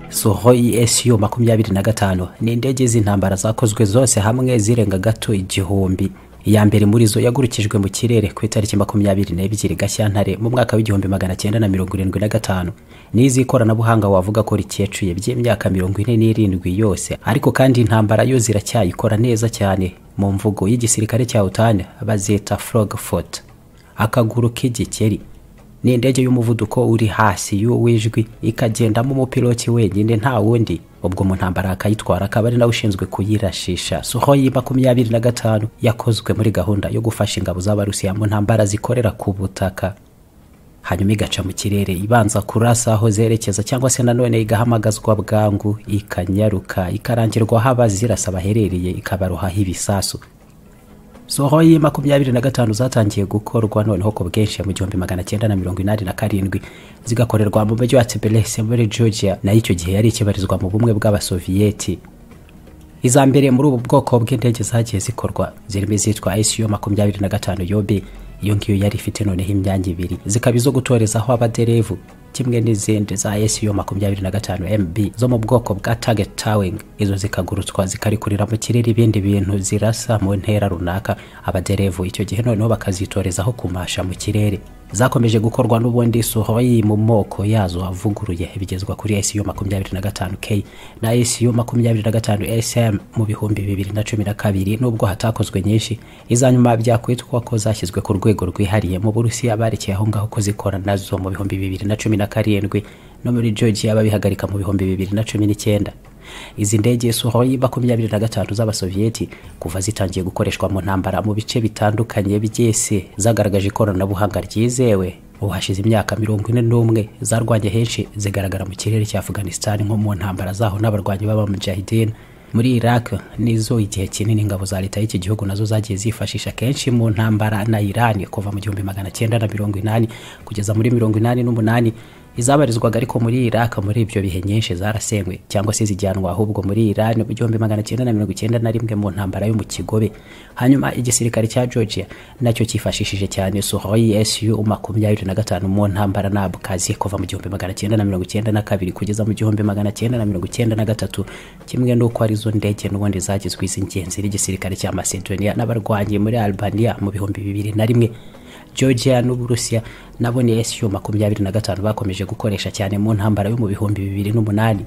sohoi su makumyabiri na gatanu ni indege z'intambara zakozwe zose hamwe zirenga gato igihumbi iya mbere muri zo yagurukijwe mu kirere ku itariki makumyabiri n'ebyiri gashyantare mu mwaka w'igihumbi magana cyenda na mirongo irindwi na gatanu n'iz'ikoranabuhanga wavuga ko rikicuye by'imyaka mirongo ine n'irindwi yose ariko kandi intambara yo ziracyayikora neza cyane mu mvugo y'igisirikare cya utane bazita frog fort akaguru k'igikeri ni indege y'umuvuduko uri hasi y'uw'ijwi ikagendamo umupiloti wenyine nta wundi ubwo mu ntambara akayitwara akaba ari nawe ushinzwe kuyirashisha sohoyi makumyabiri na gatanu yakozwe muri gahunda yo gufasha ingabo z'abarusiya mu ntambara zikorera ku butaka hanyuma igaca mu kirere ibanza kurasa aho zerekeza cyangwa se nanone igahamagazwa bwangu ikanyaruka ikarangirwa aho abazirasa baherereye ikabarohaho ibisasu sohoyi makumyabiri na gatanu zatangiye gukorwa noneho ku bwinshi mu gihumbi magana cyenda na mirongo inani na karindwi zigakorerwa mu mujyi wa tibelese muri georgia nayo icyo gihe yari ikibarizwa mu bumwe bw'abasoviyeti iza mbere muri ubu bwoko bw'indege zagiye zikorwa zirimo izitwa su makumyabiri na gatanu yobe iyo ngiyo yari ifite noneho imyanya ibiri zikaba izo gutorezaho abaderevu kimwe n'izindi za su makumyabiri na gatanu mb zo mu bwoko bwa target towing izo zikagurutswa zikarikurira mu kirere ibindi bintu zirasa mu ntera runaka abaderevu icyo gihe noneho bakazitorezaho kumasha mu kirere zakomeje gukorwa n'ubundi sohoyi mu moko yazo avuguruye bigezwa kuri su makumyabiri na gatanu k na su makumyabiri na gatanu sm mu bihumbi bibiri na cumi na kabiri n'ubwo hatakozwe nyinshi izanyuma byakwitwa ko zashyizwe ku rwego rwihariye mu burusiya barekeye aho ngaho ko zikora nazo mu bihumbi bibiri na cumi na karindwi no muri georgia babihagarika mu bihumbi bibiri na cumi n'icyenda izi ndege suhoyi makumyabiri na gatanu z'abasoviyeti kuva zitangiye gukoreshwa mu ntambara mu bice bitandukanye by'isi zagaragaje ikoranabuhanga ryizewe ubu hashize imyaka mirongo ine n'umwe zarwanye henshi zigaragara mu kirere cya afghanistan nko mu ntambara zaho n'abarwanyi b'abamujahidin muri iraq nizo igihe kinini ingabo za leta y'iki gihugu nazo zagiye zifashisha kenshi mu ntambara na iran kuva mu gihumbi magana cyenda na mirongo inani kugeza muri mirongo inani n'umunani izabarizwaga ariko muri iraq muri ibyo bihe nyinshi zarasenywe cyangwa se zijyanwa ahubwo muri iran mu gihumbi magana cyenda na mirongo icyenda na rimwe mu ntambara yo mu kigobe hanyuma igisirikare cya georgia nacyo cyifashishije cyane suhoyi su makumyabiri na gatanu mu ntambara na abukazi kuva mu gihumbi magana cyenda na mirongo icyenda na kabiri kugeza mu gihumbi magana cyenda na mirongo icyenda na gatatu kimwe n'uko arizo ndege n'ubundi zagizwe iz'ingenzi n'igisirikare cya macedonia n'abarwanyi muri albania mu bihumbi bibiri na rimwe georgia n'uburusiya nabo ni su makumyabiri na gatanu bakomeje gukoresha cyane mu ntambara yo mu bihumbi bibiri n'umunani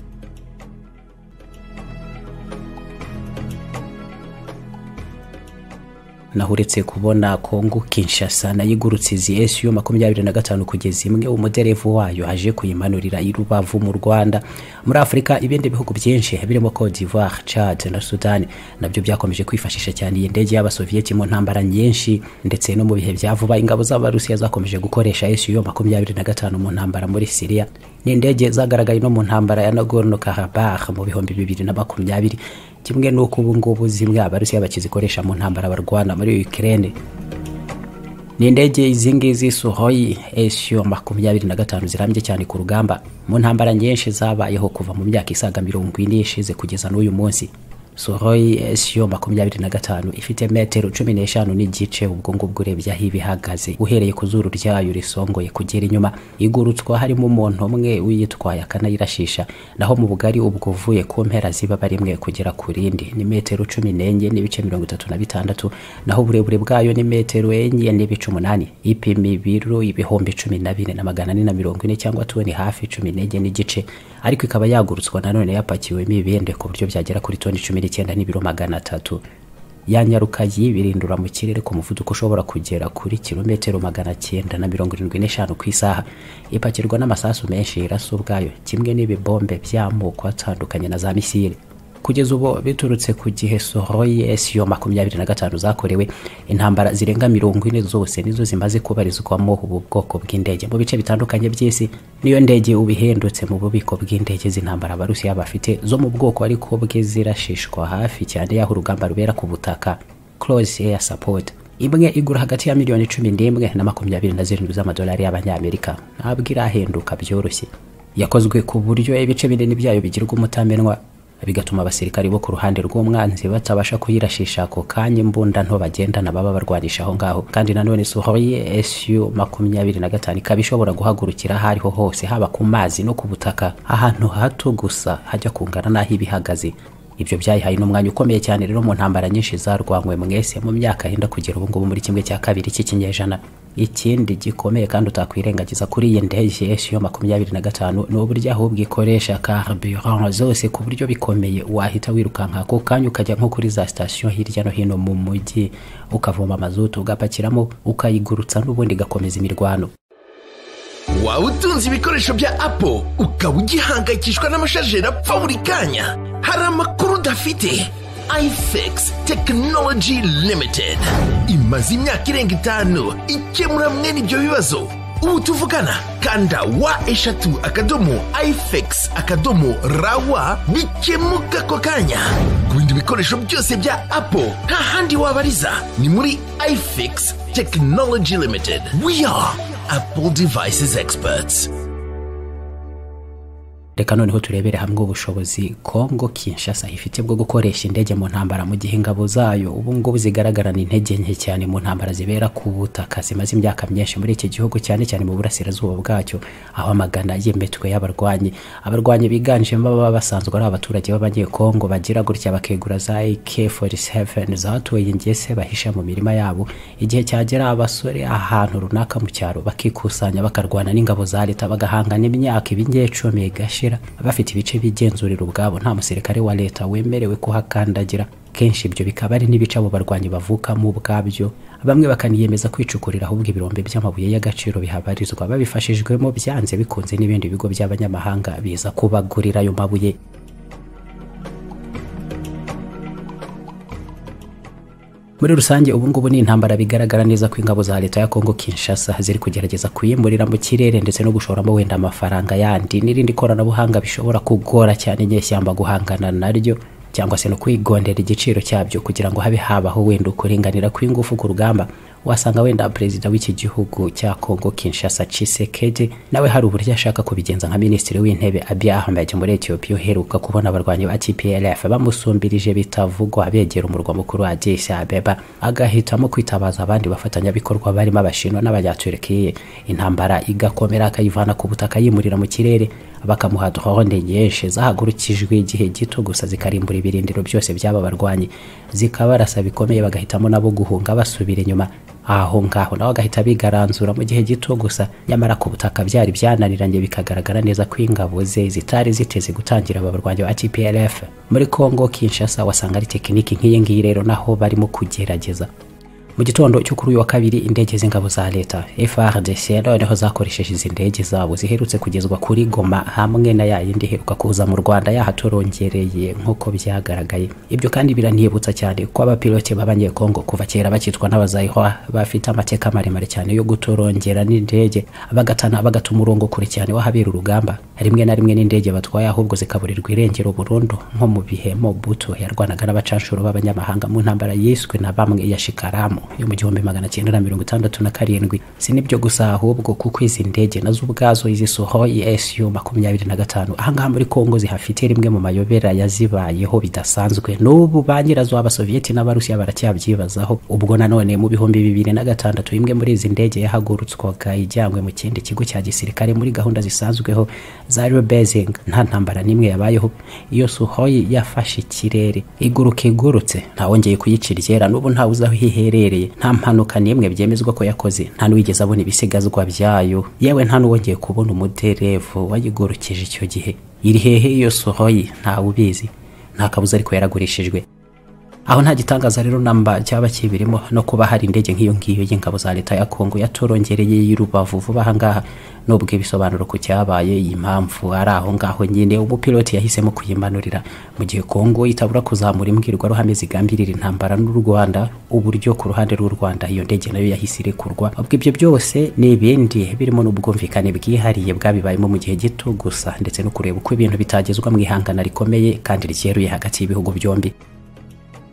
naho uretse kubona kongo kinshasa nayigurutse izi su makumyabiri na gatanu kugeza imwe umuderevu wayo aje kuyimanurira i rubavu mu rwanda muri afurika ibindi bihugu byinshi birimo cote d'ivoire chad na sudani nabyo byakomeje kwifashisha cyane iyi ndege y'abasoviyeti mu ntambara nyinshi ndetse no mu bihe bya vuba ingabo z'abarusiya zakomeje gukoresha su makumyabiri na gatanu mu ntambara muri siriya ni indege zagaragaye no mu ntambara ya nagorno karabakh mu bihumbi bibiri na makumyabiri kimwe n'uko ubu ngubu zimwe abarusiya bakizikoresha mu ntambara barwana muri Ukraine ni indege izi ngizi suhoyi esiyo makumyabiri na gatanu zirambye cyane ku rugamba mu ntambara nyinshi zabayeho kuva mu myaka isaga mirongo ine ishize kugeza n'uyu munsi suhoyi esiyo makumyabiri na gatanu ifite metero cumi n'eshanu n'igice ubwo ngubwo urebye aho iba ihagaze uhereye ku zuru ryayo risongoye kugera inyuma igurutswa harimo umuntu umwe uyitwaye akanayirashisha naho mu bugari ubwo uvuye ku mpera ziba rimwe kugera ku rindi ni metero cumi n'enye n'ibice mirongo itatu na bitandatu naho uburebure bwayo ni metero enye n'ibice umunani ipima ibiro ibihumbi cumi na bine na magana ane na mirongo ine cyangwa toni hafi cumi n'enye n'igice ariko ikaba yagurutswa nanone yapakiwemo ibindi ku buryo byagera kuri toni cumi n'icyenda n'ibiro magana atatu yanyaruka yibirindura mu kirere ku muvuduko ushobora kugera kuri kilometero magana cyenda na mirongo irindwi n'eshanu ku isaha ipakirwa n'amasasu menshi irasa ubwayo kimwe n'ibibombe by'amoko atandukanye na za misiri kugeza ubu biturutse ku gihe sohoye esiyo makumyabiri na gatanu zakorewe intambara zirenga mirongo ine zose nizo zimaze kubarizwamo ubu bwoko bw'indege mu bice bitandukanye by'isi niyo ndege ubihendutse mu bubiko bw'indege z'intambara abarusiya bafite zo mu bwoko ariko bwe zirashishwa hafi cyane y'aho urugamba rubera ku butaka close air support imwe igura hagati ya miliyoni cumi n'imwe na makumyabiri na zirindwi z'amadolari y'abanyamerika ntabwo irahenduka byoroshye yakozwe ku buryo ibice binini byayo bigirwa umutamenwa bigatuma abasirikari bo ku ruhande rw'umwanzi batabasha kuyirashisha ako kanya imbunda nto bagendana baba barwanisha aho ngaho kandi nanone sohoye su makumyabiri na gatanu ikaba ishobora guhagurukira aho ariho hose haba ku mazi no ku butaka ahantu hato gusa hajya kungana n'aho iba ihagaze ibyo byayihaye n'umwanya ukomeye cyane rero mu ntambara nyinshi zarwanywe mwese mu myaka yenda kugera ubu ngubu muri kimwe cya kabiri cy'ikinyejana ikindi gikomeye kandi utakwirengagiza kuri iyi ndege yo makumyabiri na gatanu ni uburyo ahubwo ikoresha carburant zose ku buryo bikomeye wahita wirukanka ako kanya ukajya nko kuri za sitasiyo hirya no hino mu mujyi ukavoma amazutu ugapakiramo ukayigurutsa n'ubundi igakomeza imirwano waba utunze ibikoresho bya apo ukaba ugihangayikishwa n'amashajeri apfa buri kanya hari amakuru udafite ifx tekinoloji limitedi imaze imyaka irenga itanu ikemura mwene ibyo bibazo ubu tuvugana kanda wa eshatu akadomo ifx akadomo rawa bikemuka ako kanya ku bindi bikoresho byose bya apo nta handi wabariza ni muri ifx tekinoloji limitedi we are Apple Devices Experts. reka noneho turebere hamwe ubushobozi kongo kinshasa ifite bwo gukoresha indege mu ntambara mu gihe ingabo zayo ubu ngubu zigaragarana intege nke cyane mu ntambara zibera ku butaka zimaze imyaka myinshi muri iki gihugu cyane cyane mu burasirazuba bwacyo aho amagana y'imitwe y'abarwanyi abarwanyi biganjemo baba basanzwe ari abaturage b'abanyekongo bagira gutya bakegura za AK47 zahatuye ingese bahisha mu mirima yabo igihe cyagera abasore ahantu runaka mu cyaro bakikusanya bakarwana n'ingabo za leta bagahangana imyaka ibingecumi igashira bafite ibice bigenzurira ubwabo nta musirikare wa leta wemerewe kuhakandagira kenshi ibyo bikaba ari n'ibice abo barwanyi bavukamo ubwabyo bamwe bakaniyemeza kwicukurira ahubwo ibirombe by'amabuye y'agaciro bihabarizwa babifashijwemo byanze bikunze n'ibindi bigo by'abanyamahanga biza kubagurira ayo mabuye muri rusange ubu ngubu ni intambara bigaragara neza ko ingabo za leta ya kongo kinshasa ziri kugerageza kuyimurira mu kirere ndetse no gushoramo wenda amafaranga yandi n'irindi koranabuhanga bishobora kugora cyane inyeshyamba guhangana naryo cyangwa se no kwigondera igiciro cyabyo kugira ngo habe habaho wenda ukuringanira kw'ingufu ku rugamba wasanga wenda perezida w'iki gihugu cya kongo kinshasa cisekedi nawe hari uburyo ashaka kubigenza nka minisitiri w'intebe abiy ahmed muri etiyopiya uheruka kubona abarwanyi ba tplf bamusumbirije bitavugwa begera umurwa mukuru wa adis abeba agahitamo kwitabaza abandi bafatanyabikorwa barimo abashinwa n'abanyaturikiye intambara igakomera akayivana ku butaka yimurira mu kirere bakamuha drone nyinshi zahagurukijwe igihe gito gusa zikarimbura ibirindiro byose by'aba barwanyi zikabarasa bikomeye bagahitamo nabo guhunga basubira inyuma aho ngaho nawe agahita bigaranzura mu gihe gito gusa nyamara ku butaka byari byananiranye bikagaragara neza ko ingabo ze zitari ziteze gutangira abarwanyi ba tplf muri congo kinshasa wasanga ari tekiniki nk'iyi ngiyi rero naho barimo kugerageza mu gitondo cyo kuri uyu wa kabiri indege z'ingabo za leta frdc noneho zakoresheje izi ndege zabo ziherutse kugezwa kuri goma hamwe na ya yindi iheruka kuza mu rwanda yahatorongereye nk'uko byyagaragaye ibyo kandi biranibutsa cyane ko abapilote b'abanyekongo kuva kera bakitwa n'abazayihwa bafite amateka maremare cyane yo gutorongera n'indege bagatana bagata umurongo kure cyane w'ahabera urugamba rimwe na rimwe n'indege batwaye ahubwo zikaburirwa irengero burundu nko mu bihe mobutu yarwanaga n'abacanshuro b'abanyamahanga mu ntambara yiswe na bamwe iya shikaramu yo mu gihumbi magana cyenda na mirongo itandatu na karindwi si n'ibyo gusa ahubwo kuko izi ndege nazo ubwazo izi sohoyi esu makumyabiri na gatanu ahangaha muri kongo zihafite rimwe mu mayobera yazibayeho bidasanzwe n'ubu ba nyirazo abasoviyeti n'abarusiya baracyabyibazaho ubwo nanone mu bihumbi bibiri na gatandatu imwe muri izi ndege yahagurutswaga ijyanywe mu kindi kigo cya gisirikare muri gahunda zisanzweho za rebezing nta ntambara n'imwe yabayeho iyo sohoyi yafashe ikirere iguruka igurutse ntawongeye kuyicira iryera n'ubu ntawe uzi aho iherereye nta mpanuka n'imwe byemezwa ko yakoze nta n'uwigeze abona ibisigazwa byayo yewe nta n'uwongeye kubona umuderevu wayigurukije icyo gihe iri hehe iyo sohoyi ntawe ubizi nta kabuza ariko yaragurishijwe aho nta gitangaza rero namba cyaba kibirimo no kuba hari indege nk'iyo ngiyo y'ingabo za leta ya kongo yatorongereye y'urubavu vuba ahangaha n'ubwo ibisobanuro ku cyabaye iyi mpamvu ari aho ngaho nyine umupiloti yahisemo kuyimanurira mu gihe kongo itabura kuzamura imbwirwaruhame zigambirira intambara n'u rwanda uburyo ku ruhande rw'u rwanda iyo ndege nayo yahise irekurwa ubwo ibyo byose ni ibindi birimo n'ubwumvikane bwihariye bwabibayemo mu gihe gito gusa ndetse no kureba uko ibintu bitagezwa mu ihangana rikomeye kandi ryeruye hagati y'ibihugu byombi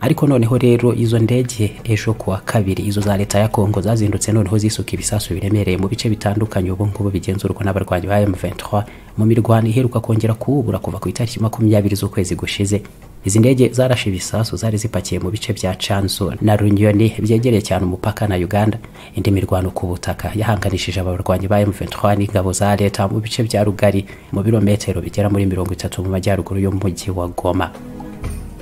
ariko noneho rero izo ndege ejo kuwa kabiri izo za leta ya kongo zazindutse noneho zisuka ibisasu biremereye mu bice bitandukanye ubu ngubu bigenzurwa n'abarwanyi ba M23 mu mirwano iheruka kongera kuwubura kuva ku itariki makumyabiri z'ukwezi gushize izi ndege zarashe ibisasu zari zipakiye mu bice bya chanzo na runyoni byegereye cyane umupaka na uganda indi mirwano ku butaka yahanganishije abarwanyi ba M23 n'ingabo za leta mu bice bya rugari mu birometero bigera muri mirongo itatu mu majyaruguru y'umujyi wa goma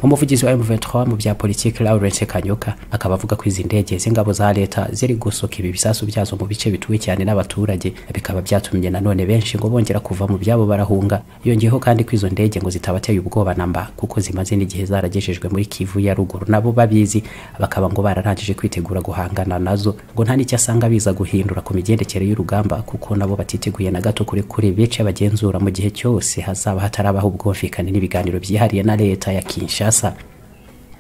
umuvugizi wa M23 mu bya politiki Lawrence Kanyoka akaba avuga ko izi ndege z'ingabo za leta ziri gusoka ibi bisasu byazo mu bice bituwe cyane n'abaturage bikaba byatumye nanone benshi ngo bongera kuva mu byabo barahunga yongeyeho kandi ko izo ndege ngo zitabateye ubwoba na mba kuko zimaze n'igihe zaragejejwe muri Kivu ya ruguru nabo babizi bakaba ngo bararangije kwitegura guhangana nazo ngo nta n'icyo asanga biza guhindura ku migendekere y'urugamba kuko nabo batiteguye na gato kuri kuri bice bagenzura mu gihe cyose hazaba hatarabaho ubwumvikane n'ibiganiro byihariye na leta ya Kinshasa Kinshasa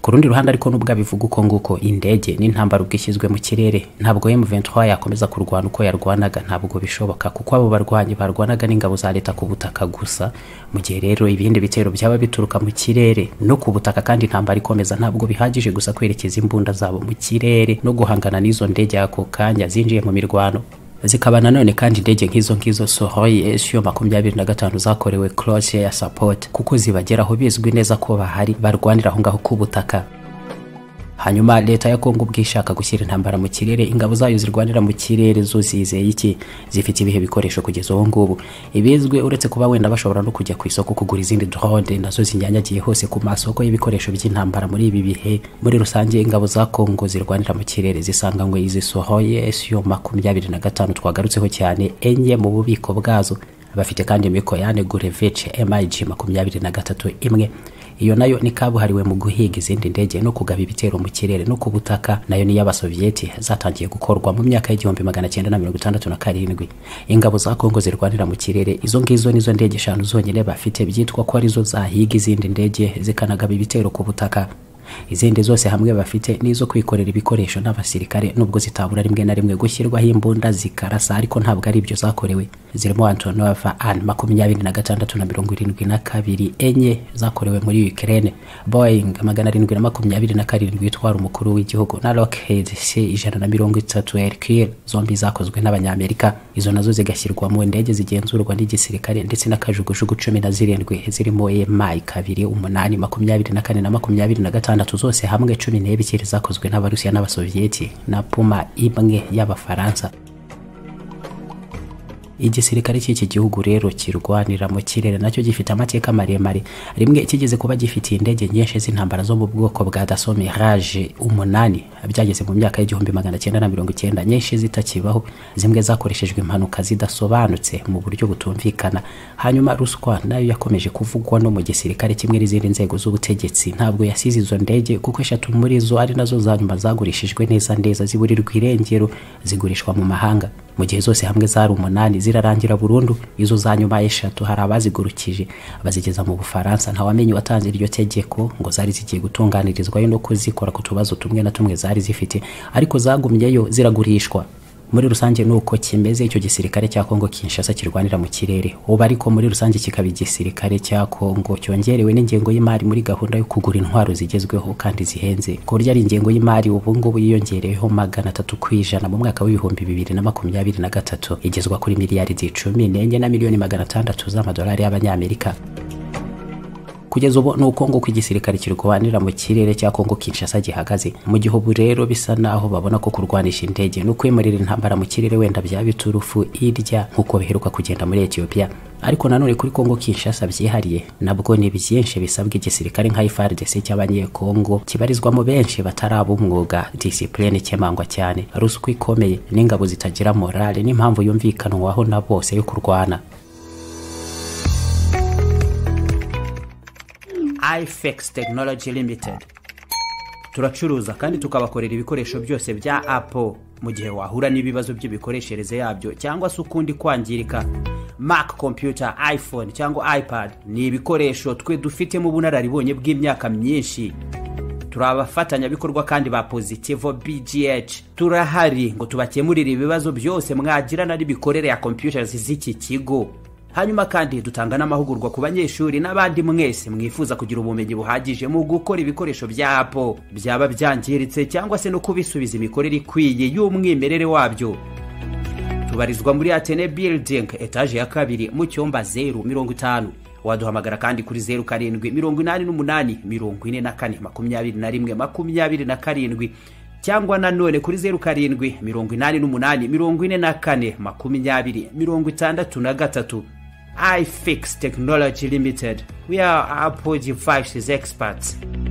ku rundi ruhande ariko nubwo abivuga uko nguko indege n'intambara ubwo ishyizwe mu kirere ntabwo M23 yakomeza kurwana uko yarwanaga ntabwo bishoboka kuko abo barwanyi barwanaga n'ingabo za leta ku butaka gusa mu gihe rero ibindi bitero byaba bituruka mu kirere no ku butaka kandi intambara ikomeza ntabwo bihagije gusa kwerekeza imbunda zabo mu kirere no guhangana n'izo ndege ako kanya zinjiye mu mirwano zikaba nanone kandi indege nk'izo ngizo Suhoi SU makumyabiri na gatanu zakorewe Cross Air Support kuko zibageraho bizwi neza ko bahari barwanira aho ngaho ku butaka hanyuma leta ya kongo ubwo ishaka gushyira intambara mu kirere ingabo zayo zirwanira mu kirere zo zizeye iki zifite ibihe bikoresho kugeza ubu ngubu ibizwi uretse kuba wenda bashobora no kujya ku isoko kugura izindi drone nazo zinyanyagiye hose ku masoko y'ibikoresho by'intambara muri ibi bihe muri rusange ingabo za kongo zirwanira mu kirere zisanganywe izi sohoye su makumyabiri na gatanu twagarutseho cyane enye mu bubiko bwazo bafite kandi mikoyane gurevece mig makumyabiri na gatatu imwe iyo nayo ni kabuhariwe mu guhiga izindi ndege no kugaba ibitero mu kirere no ku butaka nayo ni y'abasovieti zatangiye gukorwa mu myaka y'igihumbi magana cyenda na mirongo itandatu na karindwi ingabo za kongo zirwanira mu kirere izo ngizo nizo ndege eshanu zonyine bafite byitwa ko arizo zahiga izindi ndege zikanagaba ibitero ku butaka izindi zose hamwe bafite nizo kwikorera ibikoresho n'abasirikare nubwo zitabura rimwe na rimwe gushyirwaho imbunda zikarasa ariko ntabwo ari ibyo zakorewe zirimo antonova an makumyabiri na gatandatu na mirongo irindwi na kabiri enye zakorewe muri ukraine boeing magana arindwi na makumyabiri na karindwi itwara umukuru w'igihugu na lockheed c ijana na mirongo itatu hercule zombi zakozwe n'abanyamerika izo nazo zigashyirwa mu ndege zigenzurwa n'igisirikare ndetse n'akajugujugu cumi na zirindwi zirimo emayi kabiri umunani makumyabiri na kane na makumyabiri na gatanu gatandatu zose hamwe cumi n'ebyiri zakozwe n'abarusiya n'abasovieti na puma imwe y'abafaransa igisirikare cy'iki gihugu rero kirwanira mu kirere nacyo gifite amateka maremare rimwe kigeze kuba gifitiye indege nyinshi z'intambara zo mu bwoko bwa daso mirage umunani byageze mu myaka y'igihumbi magana cyenda na mirongo icyenda nyinshi zitakibaho zimwe zakoreshejwe impanuka zidasobanutse mu buryo butumvikana hanyuma ruswa nayo yakomeje kuvugwa no mu gisirikare kimwe n'izindi nzego z'ubutegetsi ntabwo yasize izo ndege kuko eshatu muri zo ari nazo za nyuma zagurishijwe neza neza ziburirwa irengero zigurishwa mu mahanga mu gihe zose hamwe zari umunani zirarangira burundu izo za nyuma eshatu hari abazigurukije bazigeza mu bufaransa ntawamenye watanze iryo tegeko ngo zari zigiye gutunganirizwayo no kuzikora ku tubazo tumwe na tumwe zari zifite ariko zagumyeyo ziragurishwa muri rusange ni uko kimeze icyo gisirikare cya kongo kinshasa kirwanira mu kirere ubu ariko muri rusange kikaba igisirikare cya kongo cyongerewe n'ingengo y'imari muri gahunda yo kugura intwaro zigezweho kandi zihenze ku buryo ari ingengo y'imari ubu ngubu yiyongereyeho magana atatu ku ijana mu mwaka w'ibihumbi bibiri na makumyabiri na gatatu igezwa kuri miliyaridi cumi n'enye na miliyoni magana atandatu z'amadolari y'abanyamerika kugeza ubu ni uko nguko igisirikare kirwanira mu kirere cya kongo kinshasa gihagaze mu gihugu rero bisa naho babona ko kurwanisha indege no kwimurira intambara mu kirere wenda byaba biturufu irya nk'uko biheruka kugenda muri etiyopiya ariko nanone kuri kongo kinshasa byihariye nabwo ni byinshi bisabwa igisirikare nka ifrdc cy'abanyekongo kibarizwamo benshi bataraba umwuga disipurine ikemangwa cyane ruswa ikomeye n'ingabo zitagira morale n'impamvu yumvikanwaho na bose yo kurwana ifex tekinoloji limitedi turacuruza kandi tukabakorera ibikoresho byose bya apo mu gihe wahura n'ibibazo by'imikoreshereze yabyo cyangwa se ukundi kwangirika mac kompiyuta iphone cyangwa ipad ni ibikoresho twe dufitemo ubunararibonye bw'imyaka myinshi turi abafatanyabikorwa kandi ba pozitivo bgh turahari ngo tubakemurire ibibazo byose mwagirana n'imikorere ya kompiyuta z'iki kigo hanyuma kandi dutanga n'amahugurwa ku banyeshuri n'abandi mwese mwifuza kugira ubumenyi buhagije mu gukora ibikoresho bya apo byaba byangiritse cyangwa se no kubisubiza imikorere ikwiye y'umwimerere wabyo tubarizwa muri atene building etaje ya kabiri mu cyumba zeru mirongo itanu waduhamagara kandi kuri zeru karindwi mirongo inani n'umunani mirongo ine na kane makumyabiri na rimwe makumyabiri na karindwi cyangwa nanone kuri zeru karindwi mirongo inani n'umunani mirongo ine na kane makumyabiri mirongo itandatu na gatatu ifix technology limited we are apple devices experts